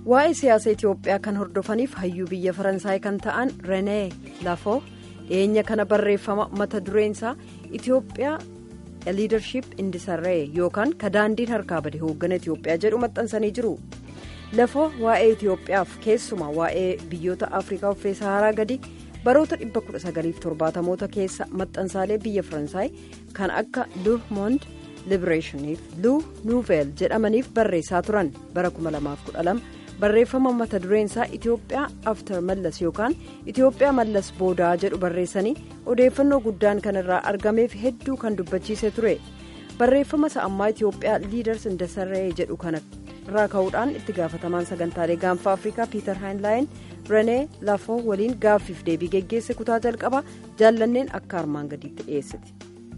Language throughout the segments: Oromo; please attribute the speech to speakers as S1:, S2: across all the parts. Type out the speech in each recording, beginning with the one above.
S1: waa'ee siyaasa itiyoophiyaa kan hordofaniif hayyuu biyya faransaay kan ta'an renee lafoo dhiyeenya kana barreeffama mata dureensaa itiyoophiyaa liidarship indisarree yookaan ka daandiin harkaa bade hooggana itiyoophiyaa jedhu maxxansanii jiru lafoo waa'ee itiyoophiyaaf keessumaa waa'ee biyyoota afrikaa uffee saharaa gadi baroota 1970moota keessa maxxansaalee biyya faransaay kan akka le monde liberationiif lu nuuveel jedhamaniif barreessaa turan bara 2012 barreeffama mata dureensaa itiyoophiyaa aftar mallas yookaan itiyoophiyaa mallas boodaa jedhu barreessanii odeeffannoo guddaan kan irraa argameef hedduu kan dubbachiise ture barreeffama isa ammaa itiyoophiyaa liiders indasarree jedhu kana irraa ka'uudhaan itti gaafatamaan sagantaalee gaanfa afrikaa piiter haayinlaayin renee lafoo waliin gaaffiif deebii geggeesse kutaa jalqabaa jaallanneen akka armaan gadiitti dhiyeessite.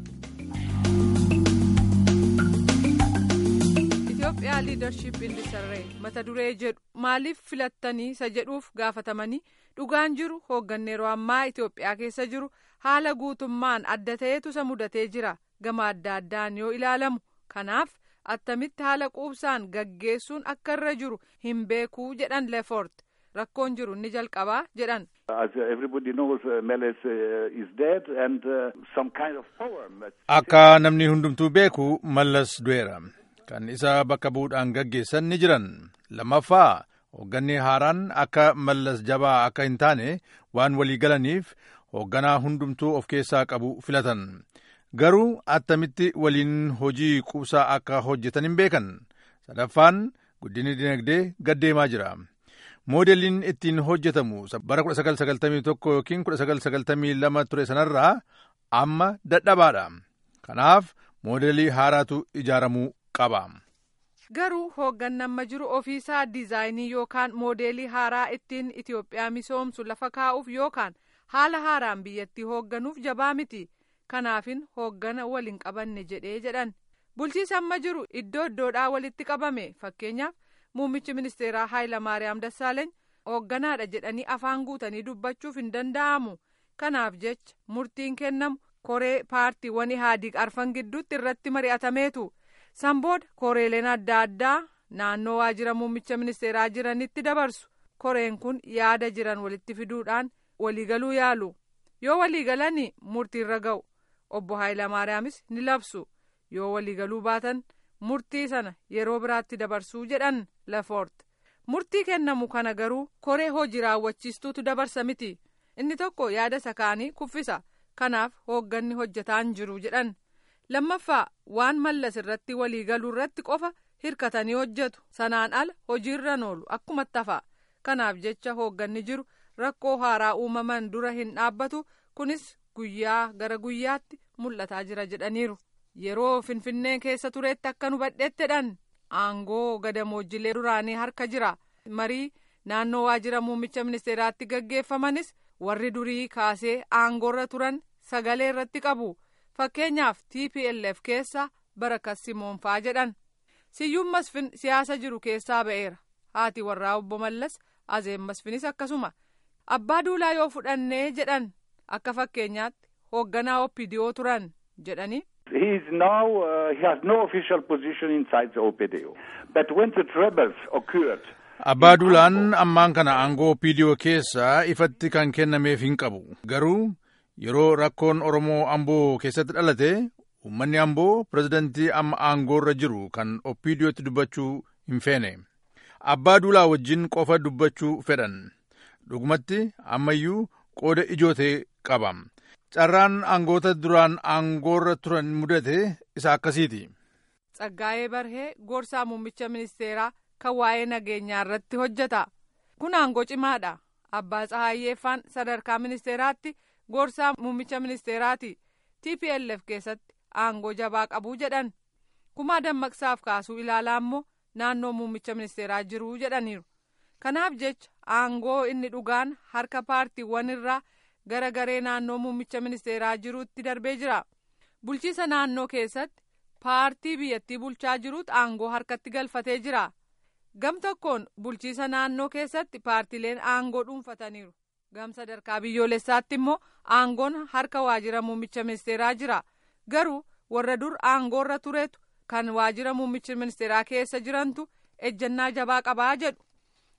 S2: Itoophiyaa liidarship indisarree mata duree jedhu maaliif filattanii isa jedhuuf gaafatamanii dhugaan jiru hoogganni yeroo ammaa Itoophiyaa keessa jiru haala guutummaan adda ta'etu isa mudatee jira gama adda addaan yoo ilaalamu kanaaf attamitti haala quubsaan gaggeessuun akka irra jiru hin beekuu jedhan leefort rakkoon jiru ni jalqabaa jedhan.
S3: akka namni hundumtuu beeku mallas du'eera. kan isa bakka bu'uudhaan gaggeessan ni jiran lammaffaa hoogganni haaraan akka mallas jabaa akka hin taane waan walii galaniif hoogganaa hundumtuu of keessaa qabu filatan garuu attamitti waliin hojii quubsaa akka hojjetan hin beekan sadaffaan guddinni dinagdee gaddeemaa jira moodeliin ittiin hojjetamu bara 1991 yookiin 1992 ture sanarraa amma dadhabaadha kanaaf moodelii haaraatu ijaaramuu qaba.
S2: garuu hoogganni amma jiru ofiisaa diizaayinii yookaan moodeelii haaraa ittiin itiyoophiyaa misoomsu lafa kaa'uuf yookaan haala haaraan biyyattii hoogganuuf jabaa miti kanaafin hooggana waliin qabanne jedhee jedhan bulchiisa amma jiru iddoo iddoodhaa walitti qabame fakkeenyaaf muummichi ministeeraa haayilamaariyaam dassaaleeny hoogganaadha jedhanii afaan guutanii dubbachuuf hin danda'amu kanaaf jecha murtiin kennamu koree paartiiwwan ihaadiq arfan gidduutti irratti mari'atameetu. sanbooda koreeleen adda addaa naannoo waajjira muummicha ministeeraa jiranitti dabarsu koreen kun yaada jiran walitti fiduudhaan waliigaluu yaalu yoo waliigalanii murtiirra ga'u obbo Haayilamaariyaamis ni labsu yoo waliigaluu baatan murtii sana yeroo biraatti dabarsuu jedhan lafoort murtii kennamu kana garuu koree hojii raawwachiistuutu dabarsa miti inni tokko yaada isa kaanii kuffisa kanaaf hoogganni hojjetaan jiru jedhan. lammaffaa waan mallas irratti waliigaluu irratti qofa hirkatanii hojjetu sanaan ala hojiirra oolu akkuma tafa kanaaf jecha hoogganni jiru rakkoo haaraa uumaman dura hin dhaabbatu kunis guyyaa gara guyyaatti mul'ataa jira jedhaniiru yeroo finfinnee keessa tureetti akka nu badheettedhan aangoo gadamoojilee duraanii harka jira marii naannoo waajjira muummicha ministeeraatti gaggeeffamanis warri durii kaasee aangoorra turan sagalee irratti qabu. fakkeenyaaf tplf keessa barakat simoonfaa jedhan siyyuun masfin siyaasa jiru keessaa ba'eera haati warraa obbo mallas azeen masfinis akkasuma abbaa duulaa yoo fudhannee jedhan akka fakkeenyaatti hoogganaa oppidiyoo turan jedhanii.
S4: He is now, uh, he has no official position inside the OPDO. But when the troubles occurred,
S3: Abbaa Duulaan ammaan kana aangoo oppidiyoo keessa ifatti kan kennameef hin qabu. Garuu yeroo rakkoon Oromoo Amboo keessatti dhalate uummanni Amboo pirezidantii amma aangoorra jiru kan oppidiyootti dubbachuu hin feene. Abbaa Duulaa wajjin qofa dubbachuu fedhan. Dhugumatti ammayyuu qooda ijootee qaba. Carraan aangoota duraan aangoorra turan mudate isa akkasiiti.
S2: Tsaggaa'ee Barhee gorsaa muummicha ministeeraa kan waa'ee nageenyaa irratti hojjeta. Kun aangoo cimaadha. Abbaa Tsahayyeeffaan sadarkaa ministeeraatti gorsaa muummicha ministeeraati. TPLF keessatti aangoo jabaa qabuu jedhan. Kumaa dammaqsaaf kaasuu ilaalaa immoo naannoo muummicha ministeeraa jiruu jedhaniiru. Kanaaf jecha aangoo inni dhugaan harka paartiiwwan irraa gara garee naannoo muummicha ministeeraa jiruutti darbee jira. Bulchiisa naannoo keessatti paartii biyyattii bulchaa jiruutu aangoo harkatti galfatee jira. Gam tokkoon bulchiisa naannoo keessatti paartileen aangoo dhuunfataniiru. Gam sadarkaa biyyoolessaatti immoo aangoon harka waajjira muummicha ministeeraa jira. Garuu warra dur aangoorra turetu kan waajjira muummicha ministeeraa keessa jirantu ejjennaa jabaa qabaa jedhu.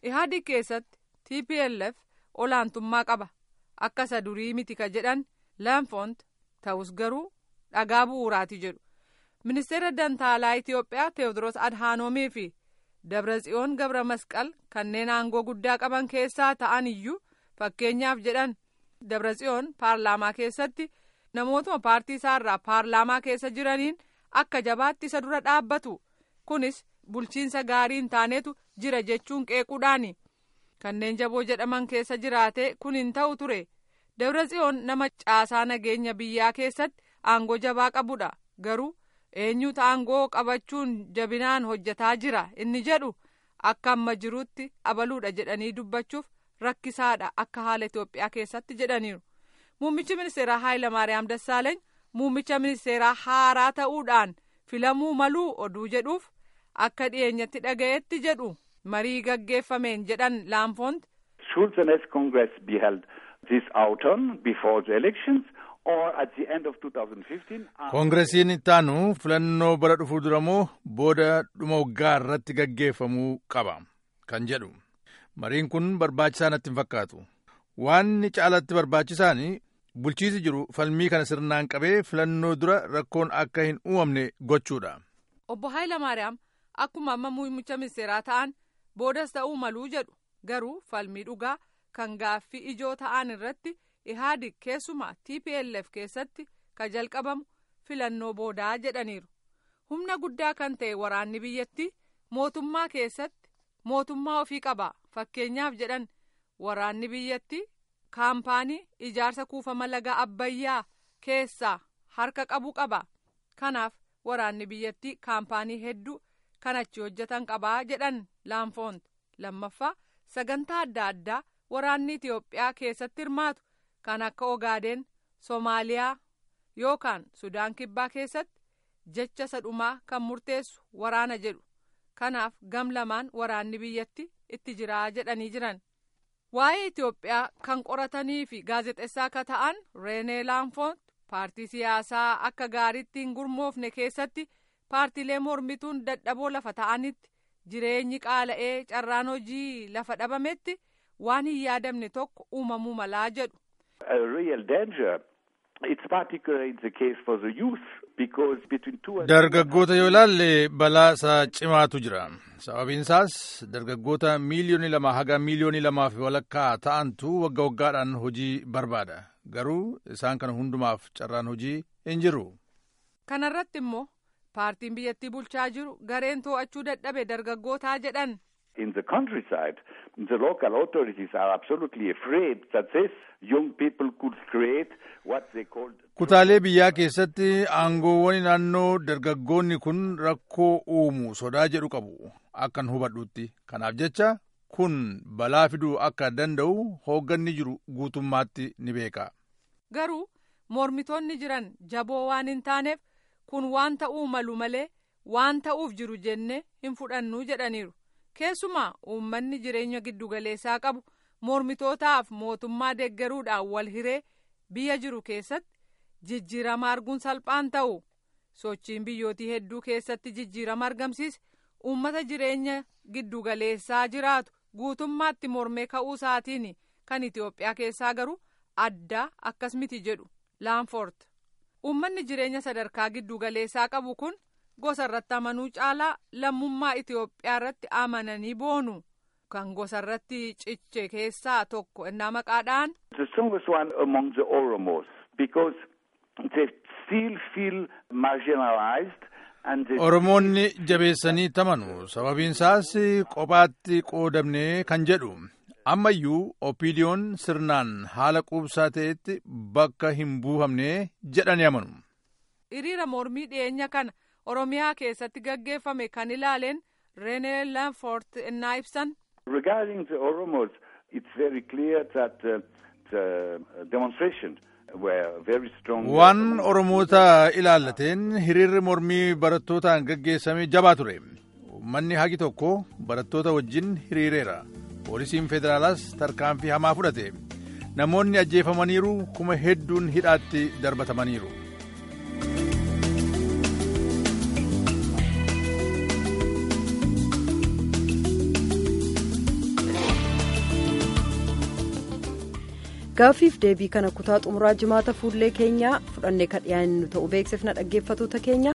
S2: ihaadi keessatti tplf olaantummaa qaba akka isa durii miti ka jedhan laanfoont ta'us garuu dhagaa bu'uuraati jedhu ministeera dantaalaa itiyoophiyaa teewodiroos adhaanoomii fi dabratsiyoon gabra masqal kanneen aangoo guddaa qaban keessaa ta'an iyyuu fakkeenyaaf jedhan dabratsiyoon paarlaamaa keessatti namootuma paartii isaarraa paarlaamaa keessa jiraniin akka jabaatti isa dura dhaabbatu kunis bulchiinsa gaarii hin taanetu jira jechuun qeequudhaani kanneen jaboo jedhaman keessa jiraate kun hin ta'u ture dabratsiyoon nama caasaa nageenya biyyaa keessatti aangoo jabaa qabudha garuu eenyutu aangoo qabachuun jabinaan hojjetaa jira inni jedhu akka amma jirutti abaluudha jedhanii dubbachuuf rakkisaadha akka haala Itoophiyaa keessatti jedhaniiru. Muummichi ministeeraa Haayilamaariyaam Dassaaleeny muummicha ministeeraa haaraa ta'uudhaan filamuu maluu oduu jedhuuf akka dhiyeenyatti dhaga'etti jedhu marii gaggeeffameen jedhan laanfoont.
S4: Should the next Congress be held this autumn before the elections or at the end of 2015?
S3: koongiresiin ittaanu filannoo bara dhufuu dura moo booda dhuma waggaa irratti gaggeeffamuu qaba kan jedhu mariin kun barbaachisaa natti hin fakkaatu waan caalatti barbaachisaan bulchiisi jiru falmii kana sirnaan qabee filannoo dura rakkoon akka hin uumamne gochuudha.
S2: obbo Haayilamaariyaam akkuma amma muummicha ministeeraa ta'an boodas ta'uu maluu jedhu garuu falmii dhugaa kan gaaffii ijoo ta'an irratti ihaadig keessumaa tplf keessatti ka jalqabamu filannoo boodaa jedhaniiru humna guddaa kan ta'e waraanni biyyattii mootummaa keessatti mootummaa ofii qaba fakkeenyaaf jedhan waraanni biyyattii kaampaanii ijaarsa kuufama laga abbayyaa keessaa harka qabu qaba kanaaf waraanni biyyattii kaampaanii hedduu kan achi hojjetan qabaa jedhan laanfoont lammaffaa sagantaa adda addaa waraanni itiyoophiyaa keessatti hirmaatu kan akka ogaadeen soomaaliyaa yookaan sudaan kibbaa keessatti jecha sadhumaa kan murteessu waraana jedhu kanaaf gam lamaan waraanni biyyatti itti jiraa jedhanii jiran waa'ee itiyoophiyaa kan qoratanii fi gaazexessaa ka ta'an reenee laanfoont paartii siyaasaa akka gaariitti hin gurmoofne keessatti paartiilee mormituun dadhaboo lafa ta'anitti jireenyi qaala'ee carraan hojii lafa dhabametti waan hin yaadamne tokko uumamuu malaa jedhu.
S4: A real danger. It's particularly the case for the youth because between two and
S3: Dargaggoota yoo ilaalle balaa isaa cimaatu jira. Sababiin isaas dargaggoota miiliyoonii lama haga miiliyoonii lamaa fi walakkaa ta'antu wagga waggaadhaan hojii barbaada. Garuu isaan kana hundumaaf carraan hojii hin jiru.
S2: Kana irratti immoo paartiin biyyattii bulchaa jiru gareen to'achuu dadhabe dargaggootaa jedhan.
S4: in the countryside, the local authorities are absolutely afraid that these young people could create what they called.
S3: Kutaalee biyyaa keessatti aangoowwan naannoo dargaggoonni kun rakkoo uumu sodaa jedhu qabu akkan hubadhutti. Kanaaf jecha kun balaa fiduu akka danda'u hoogganni jiru guutummaatti ni beeka.
S2: Garuu mormitoonni jiran jaboo waan hin taaneef kun waan ta'uu malu malee waan ta'uuf jiru jenne hin fudhannu jedhaniiru. keessumaa uummanni jireenya giddugaleessaa qabu mormitootaaf mootummaa deeggaruudhaan wal hiree biyya jiru keessatti jijjiirama arguun salphaan ta'u sochiin biyyootii hedduu keessatti jijjiirama argamsiise uummata jireenya giddugaleessaa jiraatu guutummaatti mormee ka'uu isaatiin kan itiyoophiyaa keessaa garuu addaa akkas miti jedhu laanfoort uummanni jireenya sadarkaa giddugaleessaa qabu kun. gosa irratti amanuu caalaa lammummaa Itiyoophiyaa irratti amananii boonu kan gosa irratti ciche keessaa tokko innaa maqaadhaan.
S4: The strongest one among the Oromos because they still feel marginalized.
S3: Oromoonni jabeessanii tamanu sababiin isaas kophaatti qoodamne kan jedhu ammayyuu opiidiyoon sirnaan haala quubsaa ta'etti bakka hin buufamne jedhanii amanu.
S2: hiriira mormii dhiyeenya kana. Oromiyaa keessatti gaggeeffame kan ilaaleen Renee Lanfort innaa ibsan.
S4: Regarding the Oromos, it's very clear that uh, the demonstration were very strong.
S3: Waan Oromoota ilaallateen hiriirri mormii barattootaan gaggeessame jabaa ture. Uummanni hagi tokko barattoota wajjin hiriireera. Poolisiin federaalaas tarkaanfii hamaa fudhate. Namoonni ajjeefamaniiru kuma hedduun hidhaatti darbatamaniiru.
S1: gaaffiif deebii kana kutaa xumuraa jimaata fuullee keenyaa fudhannee kan dhiyaannu ta'uu beeksifna dhaggeeffatoota keenya